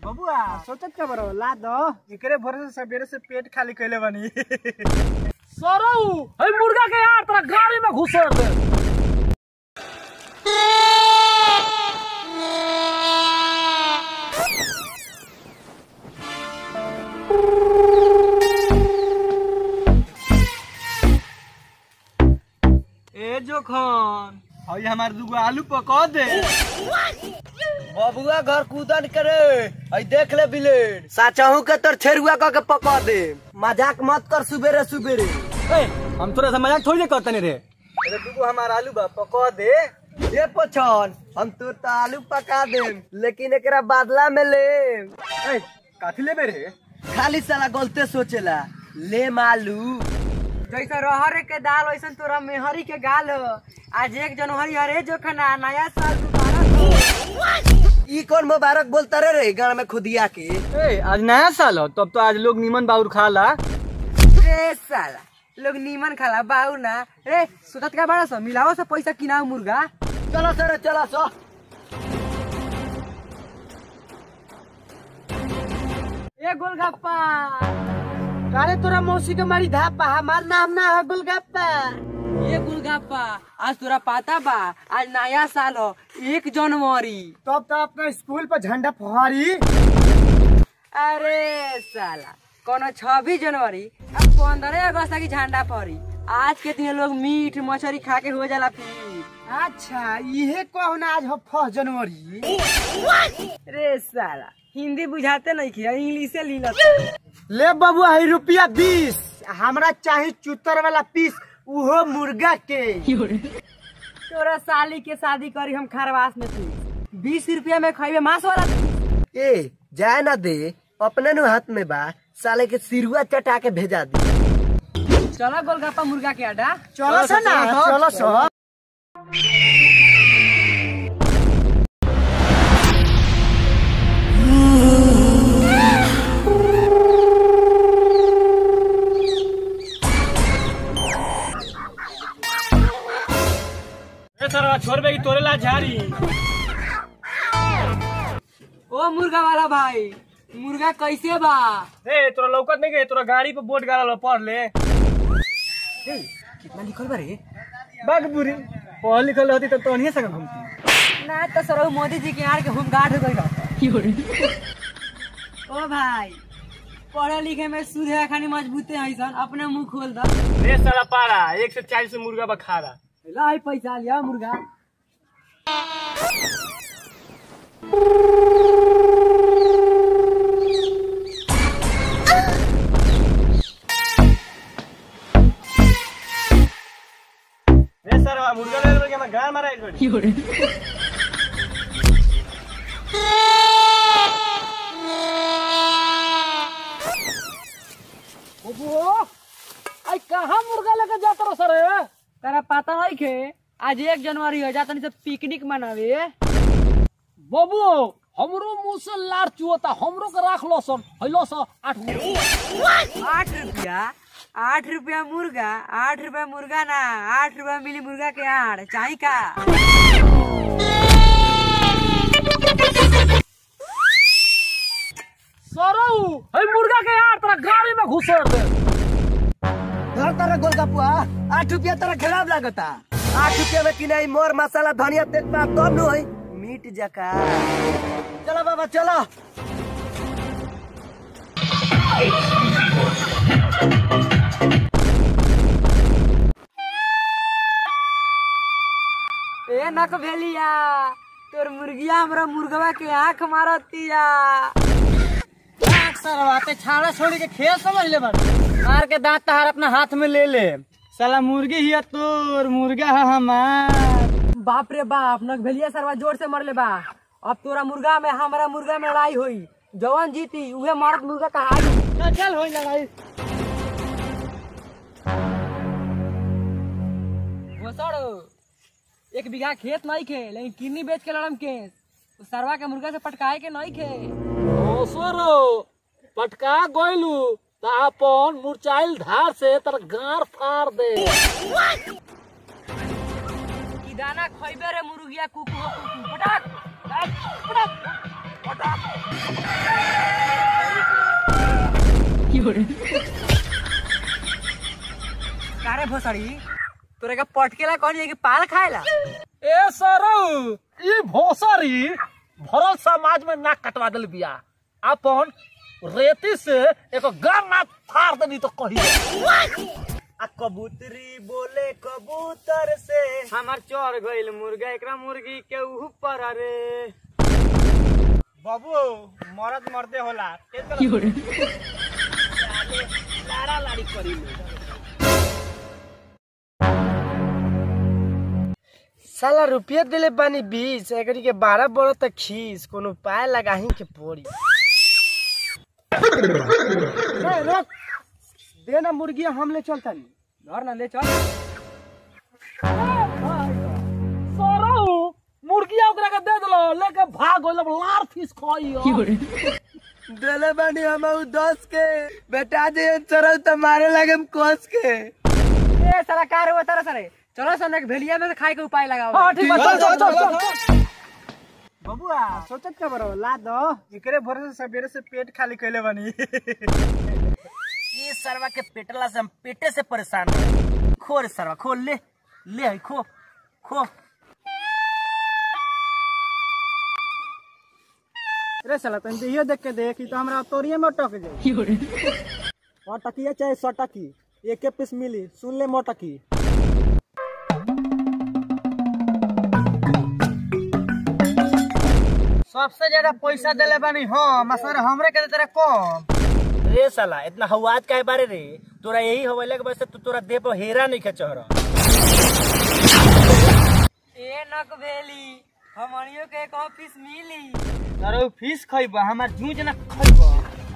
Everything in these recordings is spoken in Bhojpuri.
बबुआ सोचत का बरो ला दो एकरे भरोसे सवेरे से पेट खाली कैले बनी सरौ है मुर्गा के यार तेरा गाड़ी में घुसर दे ए जोखन हई हमार दुगो आलू पका दे बबुआ घर कूदन करे आई देख ले बिलेड साचाहू के तोर छेरुआ क के पका दे मजाक मत कर सुबेरे सुबेरे हम तोरा से मजाक थोड़ी करतनी रे अरे दुगो हमार आलू बा पका दे ये पछन हम तोर तो आलू पका दे लेकिन एकरा बदला में ले ए काथी लेबे रे खाली साला गलते सोचेला ले मालू जैसे रहर के दाल वैसे तोरा मेहरी के गाल हो आज एक जनवरी हरे जो खाना नया साल मुबारक हो ई कौन मुबारक बोलता रे रे गाँव में खुदिया के ए आज नया साल हो तब तो आज लोग नीमन बाउर खाला रे साला लोग नीमन खाला बाऊ ना रे सोचत का बड़ा सा मिलाओ से पैसा किनाओ मुर्गा चलो सर चलो सो ए गोलगप्पा अरे तोरा मौसी के मारी धापा हमार नाम ना है गुलगप्पा ये गोलगप्पा आज तोरा पता बा आज नया साल हो एक जनवरी तब तो अपना स्कूल पर झंडा फहरी अरे साला कोनो छब्बीस जनवरी अब पंद्रह अगस्त की झंडा पड़ी आज के दिन लोग मीट मछली खा के हो जाला फिर अच्छा इहे कहना आज हो फर्स्ट जनवरी रे साला हिंदी बुझाते नहीं किया इंग्लिश लीला ले बबुआ है रुपया बीस हमरा चाहे चुतर वाला पीस उहो मुर्गा के तोरा साली के शादी करी हम खरवास में थी बीस रुपया में खाइबे मांस वाला ए जाए ना दे अपने नु हाथ में बा साले के सिरुआ चटा के भेजा दी चलो गोलगप्पा मुर्गा के अड्डा चलो सो ना चलो सो छोड़ बे तोरे ला झाड़ी ओ मुर्गा वाला भाई मुर्गा कैसे बा ए तोरा लौकत नहीं गए तोरा गाड़ी पे बोर्ड गाड़ा पढ़ ले कितना लिखल बा रे बाग बुरी पढ़ लिखल रहती तो तोहनिए संग घूमती ना तो सर मोदी जी के यहाँ के होम गार्ड हो गई ओ भाई पढ़े लिखे में सुधे खानी मजबूते हैं सन अपने मुंह खोल दो रे साला पारा एक से चालीस मुर्गा बखारा लाई पैसा लिया मुर्गा रे साला मुर्गा ले लेके मैं गान मारा एक आई कहाँ मुर्गा लेके जाता रहो सर तेरा पता नहीं के आज एक जनवरी हो जाता नहीं तो पिकनिक मनावे बबू हमरो मुंह से लार चुअता हमरो के राख लो सन हैलो सा आठ आठ रुपया आठ रुपया मुर्गा आठ रुपया मुर्गा ना आठ रुपया मिली मुर्गा के आड़ चाही का सरौ है मुर्गा के यार तेरा गाड़ी में घुसर दे घर तारा गोलगप्पा आठ रुपया तारा खराब लागता आठ रुपया में किनाई मोर मसाला धनिया तेजपात तब नु है मीट जका चलो बाबा चलो ए नक भेलिया तोर मुर्गिया हमरा मुर्गवा के आंख मारतिया सरवाते छाड़ा छोड़ी के खेल समझ ले बड़ मार के दांत तहार अपना हाथ में ले ले साला मुर्गी ही है तोर मुर्गा है हमार बाप रे बाप नक भेलिया सरवा जोर से मरले बा अब तोरा मुर्गा में हमारा मुर्गा में लड़ाई हुई जवान जीती उहे मरद मुर्गा कहाई चल चल होई लड़ाई घोसड़ो एक बीघा खेत नहीं खे लेकिन किन्नी बेच के लड़म के उस सरवा के मुर्गा से पटकाए के नहीं खे ओ सरो पटका गोइलू ता अपन मुरचाइल धार से तर गार फाड़ दे ई दाना खइबे रे मुर्गिया कुकु हो कुकु पटाक पटाक पटाक पटाक कारे भोसड़ी तोरे का पटकेला कौन है कि पाल खाएला ए सरौ ई भोसरी भरल समाज में नाक कटवा दिल बिया अपन रेती से एक गाना फाड़ देनी तो कही आ कबूतरी बोले कबूतर से हमार चोर गइल मुर्गा एकरा मुर्गी के ऊपर अरे बाबू मरद मरदे होला लाड़ा लाड़ी करी साला रुपया दिले बानी बीस एकरी के बारह बड़ो तक खीस कोनो पाए लगाही के पड़ी देना मुर्गिया हम ले चलता घर ना ले चल सरौ मुर्गिया ओकरा के दे दलो लेके भाग गइल अब लार फीस खाई देले बानी हम दस के बेटा जे चरल त मारे लगे कोस के ए साला कार हुआ तारा सारे चलो सन एक भेलिया में से खाए के उपाय लगाओ हां ठीक बा चल चल चल चल बबुआ सोचत का बरो ला दो एकरे भरोसे सवेरे से पेट खाली कइले बानी ये सरवा के पेटला से हम पेटे से परेशान हैं। खो रे सरवा खो ले ले है, खो खो रे साला तन दियो देख के देख ई तो हमरा तोरिये में अटक जाई और टकिया चाहे सौ टकी एक पीस मिली सुन ले मोटकी सबसे ज्यादा पैसा देले बानी हम आ सर हमरे के तेरा कम रे साला इतना हवाज काहे बारे रे तोरा यही हवाले के वजह से तू तोरा देह पर हेरा नहीं खचहरा ए नक भेली हमनियो के एक ऑफिस मिली सर फीस खइबा हमार जूझ ना खइबा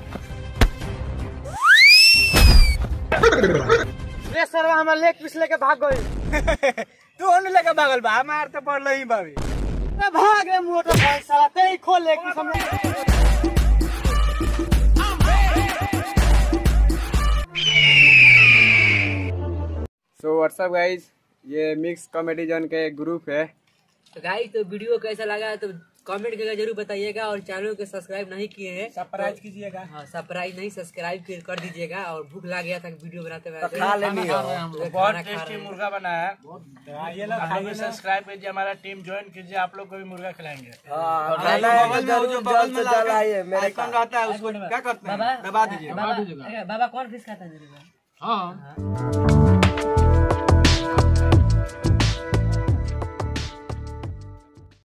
रे सर हमार लेग पीस लेके भाग गई तू ओने लेके भागल बा हमार तो पड़ल ही बाबी ए भाग रे मोटर भाई साला ते ही खोल लेग पीस हम सो व्हाट्सअप गाइज ये मिक्स कॉमेडी जोन का एक ग्रुप है तो गाइस तो वीडियो कैसा लगा तो कमेंट करके जरूर बताइएगा और चैनल को सब्सक्राइब नहीं किए हैं सरप्राइज कीजिएगा हाँ सब्सक्राइब नहीं सब्सक्राइब कर कर दीजिएगा और भूख लग गया था वीडियो बनाते हुए खा लेनी हो बहुत टेस्टी मुर्गा बना है आप लोग सब्सक्राइब कीजिए हमारा टीम ज्वाइन कीजिए आप लोग को भी मुर्गा खिलाएंगे खाना है तो जरूर जल्द से जल्द आइए मेरे पास रहता है उसको क्या करते हैं बाबा दबा दीजिए बाबा बाबा कौन फिश खाता है मेरे को? हाँ